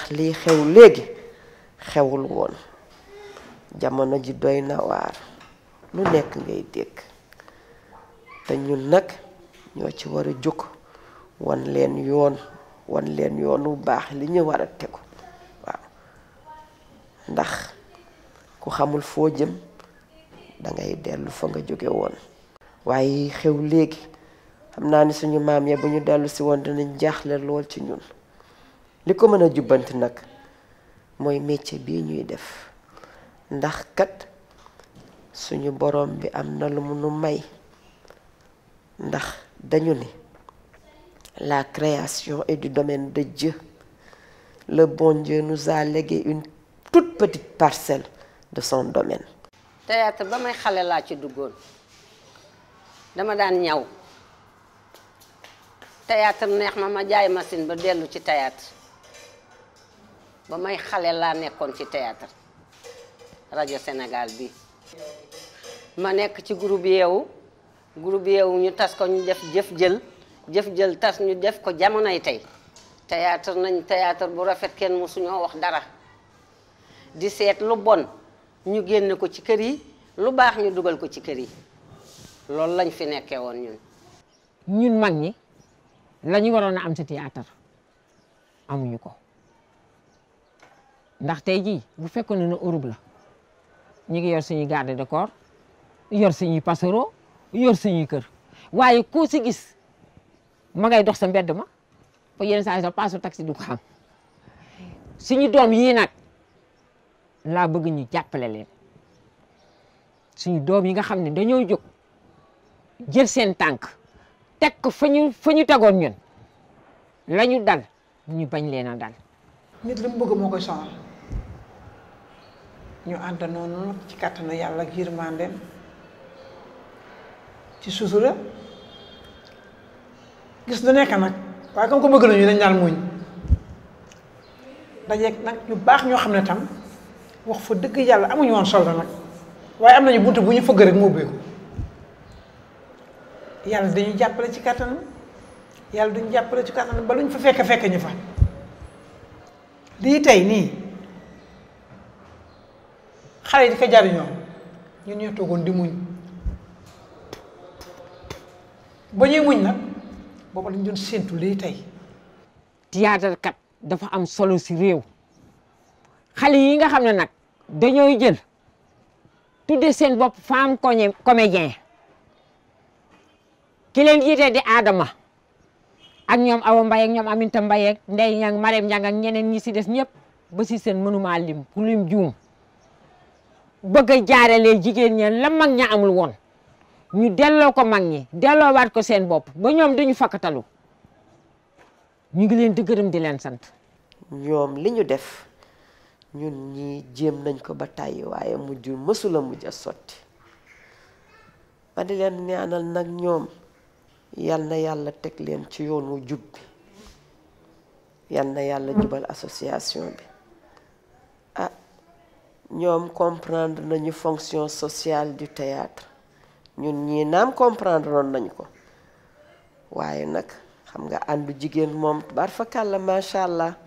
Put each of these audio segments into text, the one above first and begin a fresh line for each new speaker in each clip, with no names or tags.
ndax lii xew léegi xewul woon jamono ji doy na waar lu nekk ngay dégg te ñun nag ñoo ci war a jóg wan leen yoon wan leen yoon wu baax li ñu war a tegu waaw ndax ku xamul foo jëm dangay dellu fa nga jóge woon waaye xew léegi xam naa ni suñu maam ya bu ñu dellu si woon dinañ jaaxle lool ci ñun li ko mën a jubbanti nag mooy métier bii ñuy def ndax kat suñu borom bi am na lu mu nu may ndax dañu ni la création est du domaine de Dieu le bon Dieu nous a légué une toute petite parcelle de son domaine
théâtre ba may xale laa ci duggoon dama daan ñaw théâtre neex ma ma jaay machine ba dellu ci théâtre ba may xale laa nekkoon ci théâtre rajo Sénégal bi ma nekk ci groupe yeewu groupe yeewu ñu tas ko ñu def jëf jël jëf jël tas ñu def ko jamonoy tey théâtre nañ théâtre bu rafet kenn mësuñoo wax dara di seet lu bon ñu génn ko ci kër yi lu baax ñu dugal ko ci kër yi loolu lañ fi nekkee woon ñun
ñun mag ñi la ñu waroon a am ci théâtre amuñu ko ndax tey jii bu fekkoon ne Europe la ñu ngi yor suñuy garde de corps yor suñuy pasero yor suñuy kër waaye ku si gis ma ngay dox sa mbedd ma ba yenn saa yi sax paasu taxi du ko xam suñu doom yii nag laa bëgg ñu jàppale leen suñu doom yi nga xam ne dañoo jóg jël seen tànk teg ko fa ñu fa ñu tegoon ñun la ñu dal ñu bañ leen a dal.
nit li mu bëgg moo koy sonal ñu ànd noonu nag ci kàttanu yàlla ak yërmandeem ci sutura gis lu nekk nag waaye comme ko bëgg nañu dañ daan muñ dajeeg nag ñu baax ñoo xam ne tam wax fa dëgg yàlla amuñu woon solo nag waaye am nañu bunt bu ñu fëgg rek mu ubbeeku yàlla dañuy jàppale ci kàttanam yàlla duñu jàppale ci kàttanam ba luñ fa fekk fekk ñu fa lii tey nii xale yi di ko jariñoo ñun ñoo toogoon di muñ ba ñuy muñ nag booba lañ doon séentu lii tey
théâtre kat dafa am solo si réew xale yi nga xam ne nag dañooy jël tudde seen bopp femme coñe comédien ki leen jiite di Adama ak ñoom Awa Mbaye ak ñoom Aminta Mbaye ak Ndey Ñang Marème Ñang ak ñeneen ñi si des ñëpp ba si seen mënuma lim ku lim juum bëgg a jaaralee jigéen ña la mag ña amul woon ñu delloo ko mag ñi delloowaat ko seen bopp ba ñoom duñu fakkatalu ñu ngi leen di gërëm di leen sant
ñoom li ñu def ñun ñi jéem nañ ko ba tàyyi waaye mujj mësula mujj a sotti ma di leen ñaanal nag ñoom yal na yàlla teg leen ci yoon wu jub bi yal na yàlla jubal association bi ah ñoom comprendre nañu fonction sociale du théâtre ñun ñii naam comprendre noon nañ ko waaye nag xam nga àndu jigéen moom bar fa kàlla macha allah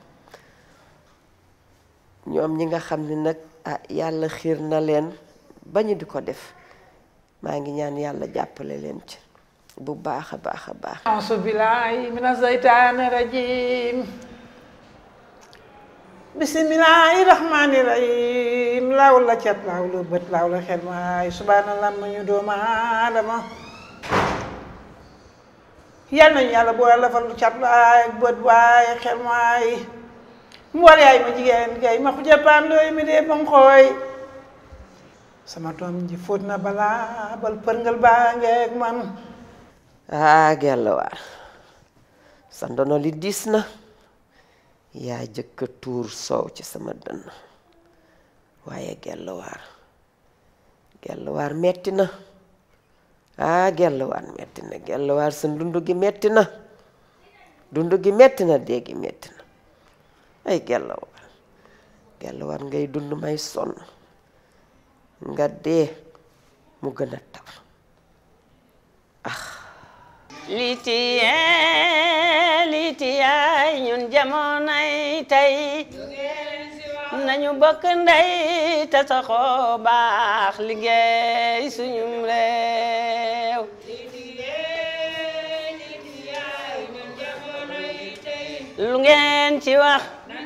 ñoom ñi nga xam ni nag ah yàlla xiir na leen ba ñu di ko def maa ngi ñaan yàlla jàppale leen ci bu baax a baax a baax
auzu billaahi mina zeytaani rajiim bismillaahi rahmaani rahiim laaw la cat laaw la bët laaw la xel maay subhaanallah ma ñu doomu aadama yal nañu yàlla boo la fal cat laay bët waay xel maay mu war yaay ma jigéen kay ma xuja paan looy mi dee bam xooy sama doom ji fóot na balaa bal përngal baa ngeeg man
ah gelluwaar sa ndono li diis na yaa jëkka tuur soow ci sama dënn waaye gelluwaar gelluwaar metti na ah gelluwaar metti na gelluwaar sa dund gi metti na dund gi metti na dee gi metti na ay gelluwaar gelluwaar ngay dund may sonn nga dee mu gën a tar ah
litiye litiyaay ñun jamonoy tey nañu bokk ndey te saxoo baax liggéey suñum réew lu ngeen ci wax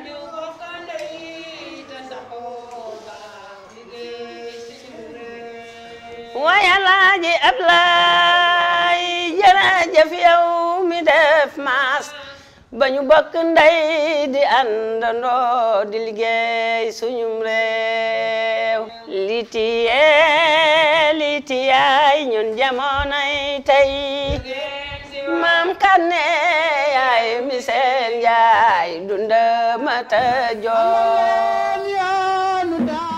waaye Alaaji Ablaay jërëjëf yow mi def maas ba ñu bokk ndey di àndandoo di liggéey suñum réew litiye litiyaay ñun jamonoy tey maam kanne yaay mi seen yaay dunda mata joo
yoonu daal